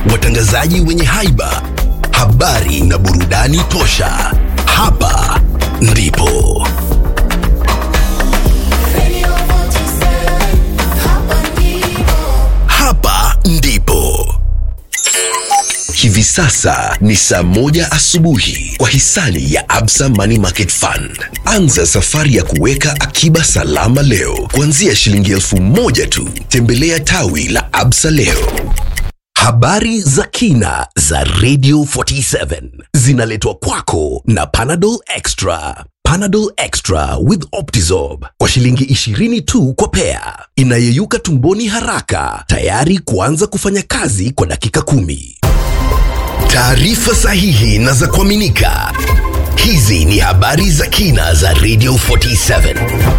watangazaji wenye haiba, habari na burudani tosha. Hapa ndipo Radio 47, hapa ndipo. hapa ndipo hivi sasa ni saa moja asubuhi kwa hisani ya Absa Money Market Fund. Anza safari ya kuweka akiba salama leo kuanzia shilingi elfu moja tu. Tembelea tawi la Absa leo. Habari za kina za Radio 47 zinaletwa kwako na Panadol Extra. Panadol Extra with Optizorb kwa shilingi 20 tu kwa pea, inayeyuka tumboni haraka, tayari kuanza kufanya kazi kwa dakika kumi. Taarifa sahihi na za kuaminika. Hizi ni habari za kina za Radio 47.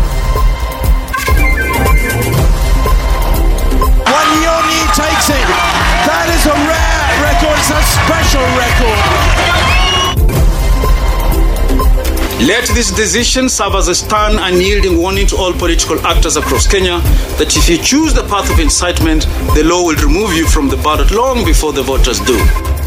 Wanyoni takes it. That is a rare record. It's a special record. Let this decision serve as a stern and yielding warning to all political actors across Kenya that if you choose the path of incitement, the law will remove you from the ballot long before the voters do.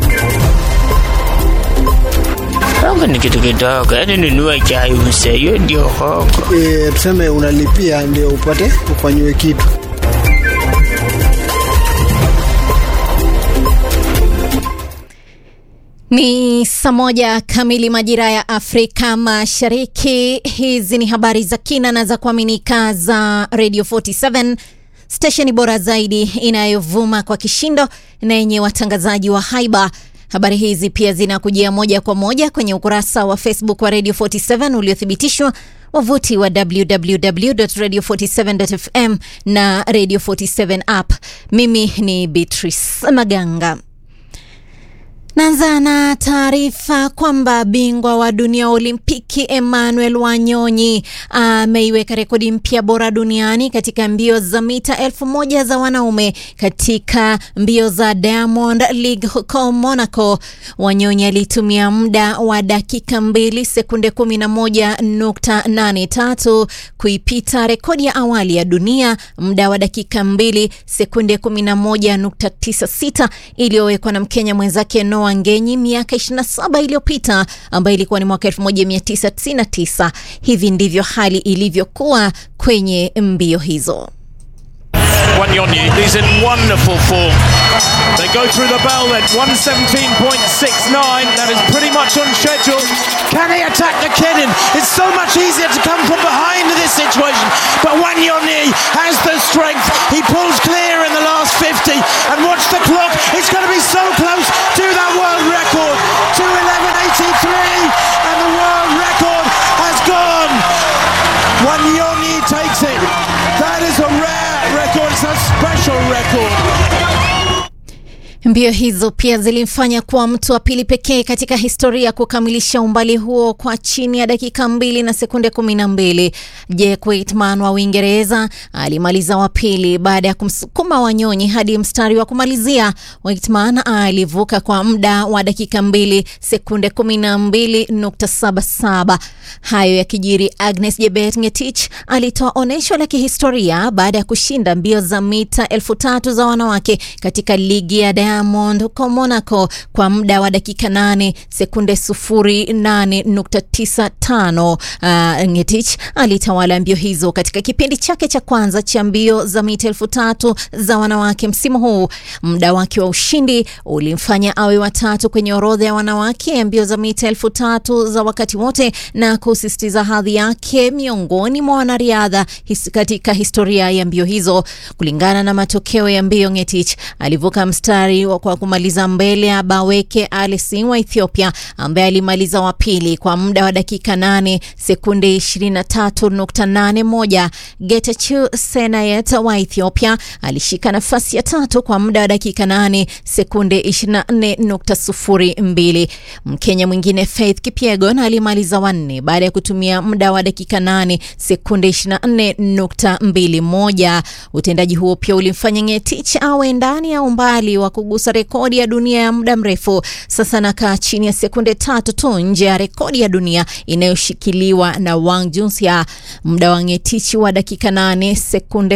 Hongo ni kitu kidogo, yaani nunua chai use, hiyo ndio hongo. e, tuseme unalipia ndio upate ufanyiwe kitu Ni saa moja kamili majira ya Afrika Mashariki. Hizi ni habari za kina na za kuaminika za Radio 47 stesheni bora zaidi inayovuma kwa kishindo na yenye watangazaji wa haiba. Habari hizi pia zinakujia moja kwa moja kwenye ukurasa wa Facebook wa Radio 47 uliothibitishwa, wavuti wa www.radio47.fm na Radio 47 app. Mimi ni Beatrice Maganga. Naanza na taarifa kwamba bingwa wa dunia wa Olimpiki Emmanuel Wanyonyi ameiweka rekodi mpya bora duniani katika mbio za mita elfu moja za wanaume katika mbio za Diamond League huko Monaco. Wanyonyi alitumia muda wa dakika mbili sekunde kumi na moja nukta nane tatu kuipita rekodi ya awali ya dunia muda wa dakika mbili sekunde kumi na moja nukta tisa sita iliyowekwa na Mkenya mwenzake Noah Ngenyi miaka 27 iliyopita ambayo ilikuwa ni mwaka 1999. Hivi ndivyo hali ilivyokuwa kwenye mbio hizo. Wanyoni is in wonderful form. They go through the bell then. 117.69. That is pretty much on schedule. Can he attack the Kenin? It's so much easier to come from behind in this situation. But Wanyoni has the strength. He pulls clear in the last 50. And watch the clock. It's going to be so close to that world record. 211.83. And the world record has gone. Wanyoni takes it. That is a rare record. It's a special record. Mbio hizo pia zilimfanya kuwa mtu wa pili pekee katika historia kukamilisha umbali huo kwa chini ya dakika mbili na sekunde kumi na mbili. Jack Waitman wa Uingereza alimaliza wa pili baada ya kumsukuma Wanyonyi hadi mstari wa kumalizia. Waitman alivuka kwa muda wa dakika mbili sekunde kumi na mbili nukta saba saba. Hayo yakijiri, Agnes Jebet Ngetich alitoa onyesho la kihistoria baada ya kushinda mbio za mita elfu tatu za wanawake katika ligi ya Diamond huko Monaco kwa muda wa dakika 8 sekunde 08.95. Uh, Ngetich alitawala mbio hizo katika kipindi chake cha kwanza cha mbio za mita elfu tatu za wanawake msimu huu. Muda wake wa ushindi ulimfanya awe watatu kwenye orodha ya wanawake ya mbio za mita elfu tatu za wakati wote na kusisitiza hadhi yake miongoni mwa wanariadha his, katika historia ya mbio hizo. Kulingana na matokeo ya mbio, Ngetich alivuka mstari wa- kwa kumaliza mbele ya Baweke Alisin wa Ethiopia ambaye alimaliza wa pili kwa muda wa dakika 8 sekunde 23.81. Getachew Senayet wa Ethiopia alishika nafasi ya tatu kwa muda wa dakika 8 sekunde 24.02. Mkenya mwingine Faith Kipyegon alimaliza wanne baada ya kutumia muda wa dakika 8 sekunde 24.21. Utendaji huo pia ulimfanya Ngetich awe ndani ya umbali wa kugu kugusa rekodi ya dunia ya muda mrefu. Sasa anakaa chini ya sekunde tatu tu nje ya rekodi ya dunia inayoshikiliwa na Wang Junsia, muda wa Ngetichi wa dakika 8 sekunde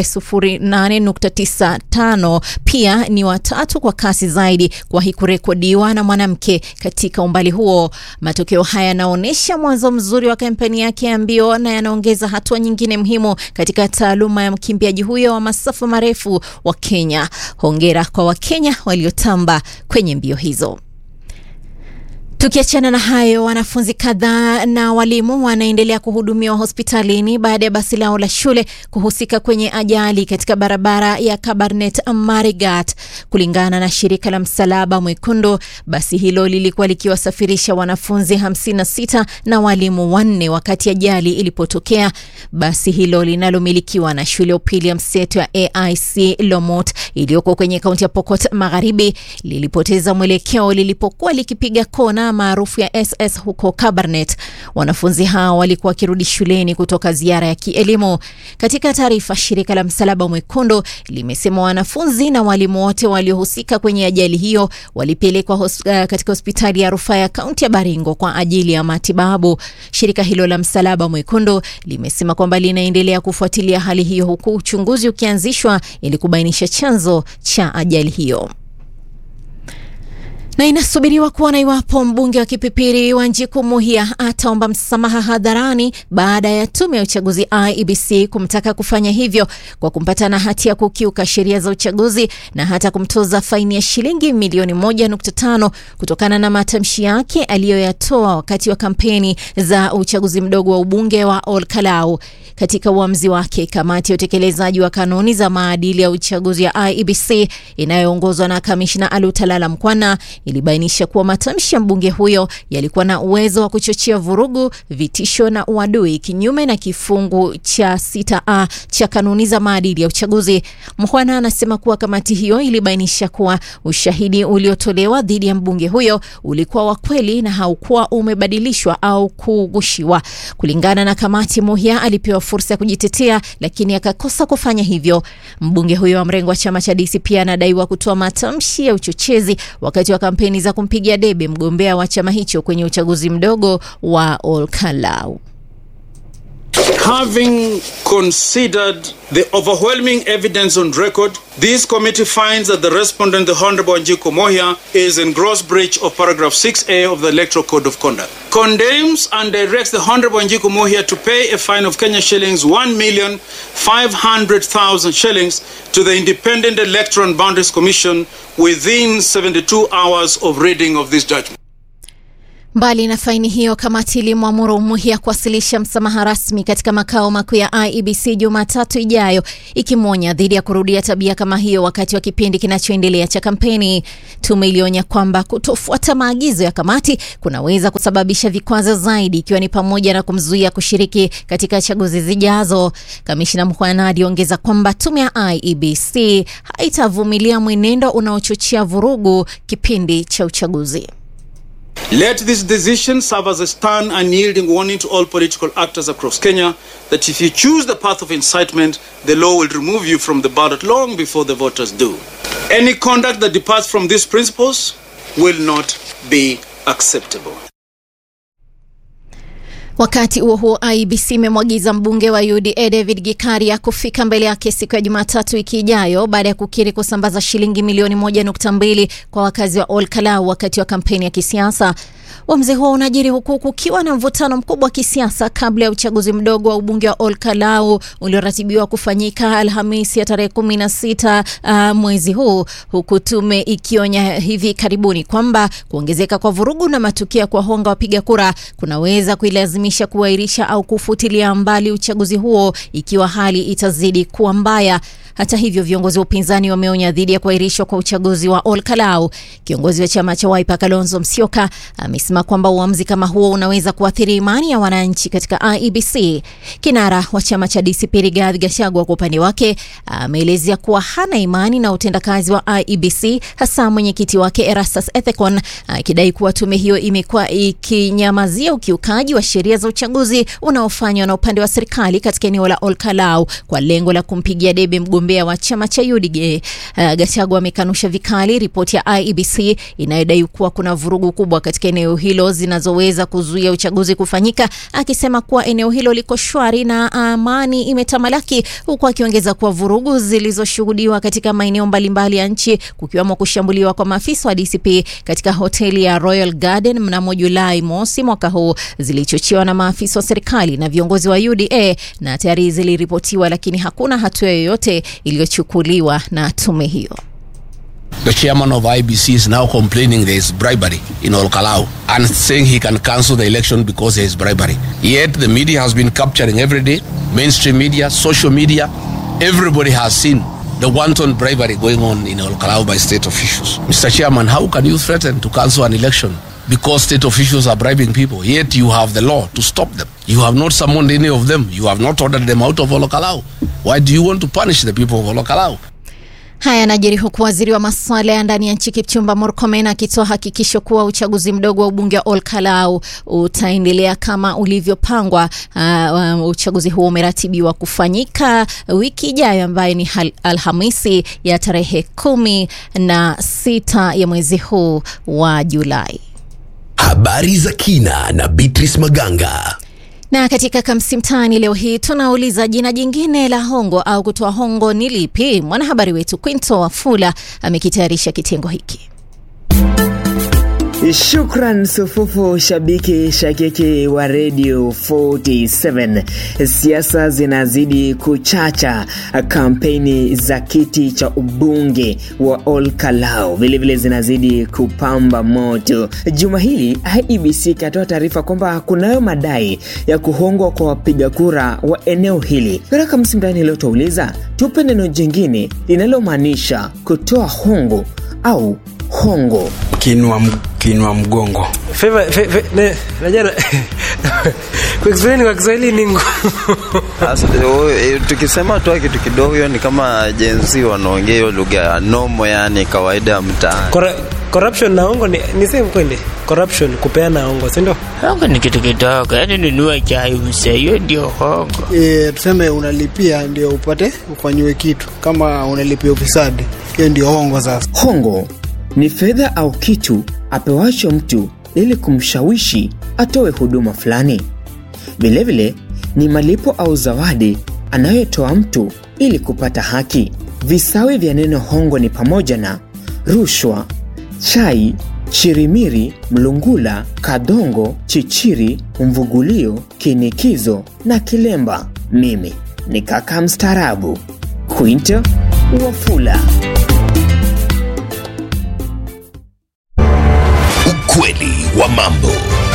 08.95 pia ni watatu kwa kasi zaidi kuwahi kurekodiwa na mwanamke katika umbali huo. Matokeo haya yanaonyesha mwanzo mzuri wa kampeni yake ya mbio na yanaongeza hatua nyingine muhimu katika taaluma ya mkimbiaji huyo wa masafa marefu wa Kenya. Hongera kwa Wakenya waliotamba kwenye mbio hizo. Tukiachana na hayo, wanafunzi kadhaa na walimu wanaendelea kuhudumiwa hospitalini baada ya basi lao la shule kuhusika kwenye ajali katika barabara ya Kabarnet Marigat. Kulingana na shirika la Msalaba Mwekundu, basi hilo lilikuwa likiwasafirisha wanafunzi 56 na walimu wanne wakati ajali ilipotokea. Basi hilo linalomilikiwa na shule ya upili ya mseto ya AIC Lomot iliyoko kwenye kaunti ya Pokot Magharibi lilipoteza mwelekeo lilipokuwa likipiga kona maarufu ya SS huko Kabarnet. Wanafunzi hao walikuwa wakirudi shuleni kutoka ziara ya kielimu. Katika taarifa, shirika la Msalaba Mwekundu limesema wanafunzi na walimu wote waliohusika kwenye ajali hiyo walipelekwa hos, uh, katika hospitali ya rufaa ya kaunti ya Baringo kwa ajili ya matibabu. Shirika hilo la Msalaba Mwekundu limesema kwamba linaendelea kufuatilia hali hiyo huku uchunguzi ukianzishwa ili kubainisha chanzo cha ajali hiyo na inasubiriwa kuona iwapo mbunge wa Kipipiri Wanjiku Muhia ataomba msamaha hadharani baada ya tume ya uchaguzi IEBC kumtaka kufanya hivyo kwa kumpata na hatia ya kukiuka sheria za uchaguzi na hata kumtoza faini ya shilingi milioni moja nukta tano kutokana na matamshi yake aliyoyatoa wakati wa kampeni za uchaguzi mdogo wa ubunge wa Ol Kalou. Katika uamuzi wake, kamati ya utekelezaji wa kanuni za maadili ya uchaguzi ya IEBC inayoongozwa na kamishna Alutalala Mkwana ilibainisha kuwa matamshi ya mbunge huyo yalikuwa na uwezo wa kuchochea vurugu, vitisho na uadui kinyume na kifungu cha 6a cha kanuni za maadili ya uchaguzi. Mkwana anasema kuwa kamati hiyo ilibainisha kuwa ushahidi uliotolewa dhidi ya mbunge huyo ulikuwa wa kweli na haukuwa umebadilishwa au kugushiwa. Kulingana na kamati, Muhia alipewa fursa ya kujitetea lakini akakosa kufanya hivyo. Mbunge huyo wa mrengo wa chama cha DC pia anadaiwa kutoa matamshi ya uchochezi wakati wa kampeni za kumpigia debe mgombea wa chama hicho kwenye uchaguzi mdogo wa Ol Kalou. Having considered the overwhelming evidence on record, this committee finds that the respondent, the Honorable Anjiko Mohia, is in gross breach of paragraph 6A of the Electoral Code of Conduct. Condemns and directs the Honorable Anjiko Mohia to pay a fine of Kenya shillings 1,500,000 shillings to the Independent Electoral and Boundaries Commission within 72 hours of reading of this judgment. Mbali na faini hiyo, kamati ilimwamuru Muhia kuwasilisha msamaha rasmi katika makao makuu ya IEBC Jumatatu ijayo, ikimwonya dhidi ya kurudia tabia kama hiyo wakati wa kipindi kinachoendelea cha kampeni. Tume ilionya kwamba kutofuata maagizo ya kamati kunaweza kusababisha vikwazo zaidi, ikiwa ni pamoja na kumzuia kushiriki katika chaguzi zijazo. Kamishna Mkhwana aliongeza kwamba tume ya IEBC haitavumilia mwenendo unaochochea vurugu kipindi cha uchaguzi. Let this decision serve as a stern and yielding warning to all political actors across Kenya that if you choose the path of incitement, the law will remove you from the ballot long before the voters do. Any conduct that departs from these principles will not be acceptable. Wakati huo huo, IEBC imemwagiza mbunge wa UDA David Gikaria kufika mbele yake siku ya Jumatatu wiki ijayo baada ya kukiri kusambaza shilingi milioni moja nukta mbili kwa wakazi wa Ol Kalou wakati wa kampeni ya kisiasa. Uamuzi huo unajiri huku kukiwa na mvutano mkubwa wa kisiasa kabla ya uchaguzi mdogo wa ubunge wa Ol Kalou ulioratibiwa kufanyika Alhamisi ya tarehe kumi na sita uh, mwezi huu, huku tume ikionya hivi karibuni kwamba kuongezeka kwa vurugu na matukio ya kuwahonga wapiga kura kunaweza kuilazimisha kuahirisha au kufutilia mbali uchaguzi huo ikiwa hali itazidi kuwa mbaya. Hata hivyo viongozi wa upinzani wameonya dhidi ya kuahirishwa kwa uchaguzi wa Ol Kalou. Kiongozi wa chama cha Wiper Kalonzo Musyoka amesema kwamba uamuzi kama huo unaweza kuathiri imani ya wananchi katika IEBC. Kinara wa chama cha DCP Rigathi Gachagua kwa upande wake ameelezea kuwa hana imani na utendakazi wa IEBC, hasa mwenyekiti wake Erastus Ethekon akidai kuwa tume hiyo imekuwa ikinyamazia ukiukaji wa sheria za uchaguzi unaofanywa na upande wa serikali katika eneo la Ol Kalou kwa lengo la kumpigia debe mgombea mgombea wa chama cha UDA. Uh, Gachagua amekanusha vikali ripoti ya IEBC inayodai kuwa kuna vurugu kubwa katika eneo hilo zinazoweza kuzuia uchaguzi kufanyika, akisema kuwa eneo hilo liko shwari na amani imetamalaki, huku akiongeza kuwa vurugu zilizoshuhudiwa katika maeneo mbalimbali ya nchi kukiwemo kushambuliwa kwa maafisa wa DCP katika hoteli ya Royal Garden mnamo Julai mosi mwaka huu zilichochewa na maafisa wa serikali na viongozi wa UDA na tayari ziliripotiwa, lakini hakuna hatua yoyote iliyochukuliwa na tume hiyo. The chairman of IBC is now complaining there is bribery in Olkalau and saying he can cancel the election because there is bribery. Yet the media has been capturing every day, mainstream media, social media, everybody has seen the wanton bribery going on in Olkalau by state officials. Mr. Chairman, how can you threaten to cancel an election because state officials are bribing people? Yet you have the law to stop them. You have not summoned any of them. You have not ordered them out of Olkalau. Why do you want to punish the people of Olkalau? Haya yanajiri huku waziri wa masuala ya ndani ya nchi Kipchumba Murkomen akitoa hakikisho kuwa uchaguzi mdogo wa ubunge wa Olkalau utaendelea kama ulivyopangwa. Uh, uh, uchaguzi huo umeratibiwa kufanyika wiki ijayo ambayo ni hal- Alhamisi ya tarehe kumi na sita ya mwezi huu wa Julai. Habari za kina na Beatrice Maganga. Na katika Kamsi Mtaani leo hii tunauliza jina jingine la hongo au kutoa hongo ni lipi? Mwanahabari wetu Quinto Wafula amekitayarisha kitengo hiki. Shukran sufufu shabiki shakiki wa Radio 47. Siasa zinazidi kuchacha, kampeni za kiti cha ubunge wa Olkalau vilevile zinazidi kupamba moto. Juma hili IEBC ikatoa taarifa kwamba kunayo madai ya kuhongwa kwa wapiga kura wa eneo hili. Katika msimdani leo twauliza, tupe neno jingine linalomaanisha kutoa hongo au hongo. kinwa, m- kinwa mgongo Favor- fa- fa- ne- najua na- kwa Kiswahili kwa Kiswahili ni ngumu. Sasa, o- e, tukisema toa kitu kidogo hiyo ni kama jenzi wanaongea hiyo lugha ya nomo yani kawaida ya mtaani Corru- corruption na hongo ni, ni same kweli corruption kupeana hongo si ndio hongo ni kitu kidogo yani nunua chai mse hiyo ndio hongo e, tuseme unalipia ndio upate ufanyiwe kitu kama unalipia ufisadi hiyo ndio hongo sasa Hongo ni fedha au kitu apewacho mtu ili kumshawishi atoe huduma fulani. Vilevile ni malipo au zawadi anayotoa mtu ili kupata haki. Visawi vya neno hongo ni pamoja na rushwa, chai, chirimiri, mlungula, kadongo, chichiri, mvugulio, kinikizo na kilemba. Mimi ni kaka mstaarabu Quinto Wafula. Ukweli wa mambo.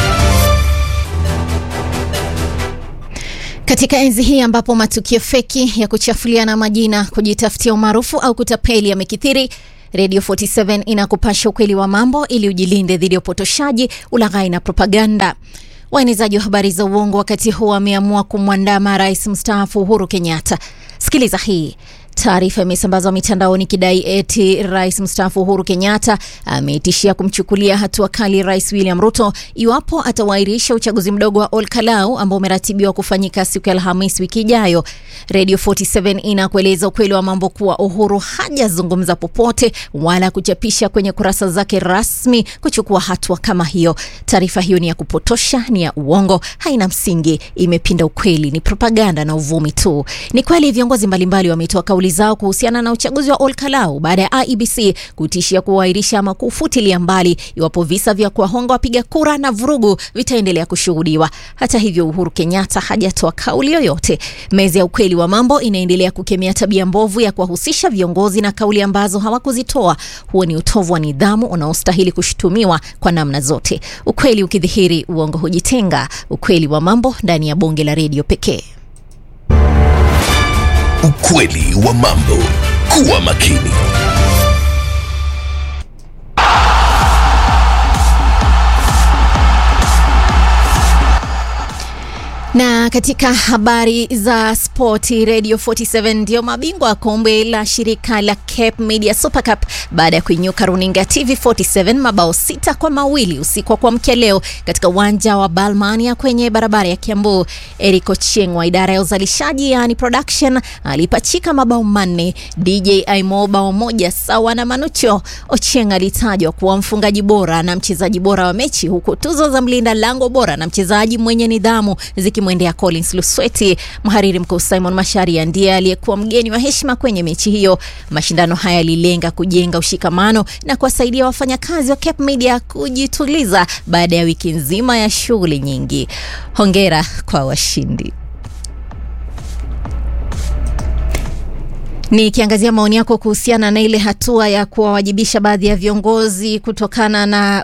Katika enzi hii ambapo matukio feki ya kuchafuliana majina, kujitafutia umaarufu au kutapeli yamekithiri, Radio 47 inakupasha ukweli wa mambo ili ujilinde dhidi ya upotoshaji, ulaghai na propaganda. Waenezaji wa habari za uongo wakati huu wameamua kumwandama rais mstaafu Uhuru Kenyatta. Sikiliza hii. Taarifa imesambazwa mitandaoni ikidai eti rais mstaafu Uhuru Kenyatta ametishia kumchukulia hatua kali rais William Ruto iwapo atawairisha uchaguzi mdogo wa Olkalau ambao umeratibiwa kufanyika siku ya Alhamisi wiki ijayo. Radio 47 inakueleza ukweli wa mambo kuwa Uhuru hajazungumza popote wala kuchapisha kwenye kurasa zake rasmi kuchukua hatua kama hiyo. Taarifa hiyo ni ya kupotosha, ni ya uongo, haina msingi, imepinda ukweli, ni propaganda na uvumi tu. Ni kweli viongozi mbalimbali wametoa kauli zao kuhusiana na uchaguzi wa Olkalau baada ya IEBC kutishia kuahirisha ama kufutilia mbali iwapo visa vya kuwahonga wapiga kura na vurugu vitaendelea kushuhudiwa. Hata hivyo, Uhuru Kenyatta hajatoa kauli yoyote. Meza ya ukweli wa mambo inaendelea kukemea tabia mbovu ya kuwahusisha viongozi na kauli ambazo hawakuzitoa. Huo ni utovu wa nidhamu unaostahili kushutumiwa kwa namna zote. Ukweli ukidhihiri, uongo hujitenga. Ukweli wa mambo ndani ya bonge la redio pekee. Ukweli wa mambo. Kuwa makini. Na Na katika habari za spoti, Radio 47 ndio mabingwa wa kombe la shirika la Cape Media Super Cup baada ya kuinyuka runinga TV 47 mabao sita kwa mawili usiku wa kuamkia leo katika uwanja wa Balmania kwenye barabara ya Kiambu. Eric Ochieng wa idara ya uzalishaji yani production alipachika mabao manne, DJ Aimo bao moja sawa na Manucho. Ochieng alitajwa kuwa mfungaji bora na mchezaji bora wa mechi, huku tuzo za mlinda lango bora na mchezaji mwenye nidhamu zikimwendea Collins Lusweti. Mhariri mkuu Simon Masharia ndiye aliyekuwa mgeni wa heshima kwenye mechi hiyo. Mashindano haya yalilenga kujenga ushikamano na kuwasaidia wafanyakazi wa Cape Media kujituliza baada ya wiki nzima ya shughuli nyingi. Hongera kwa washindi. Nikiangazia maoni yako kuhusiana na ile hatua ya kuwawajibisha baadhi ya viongozi kutokana na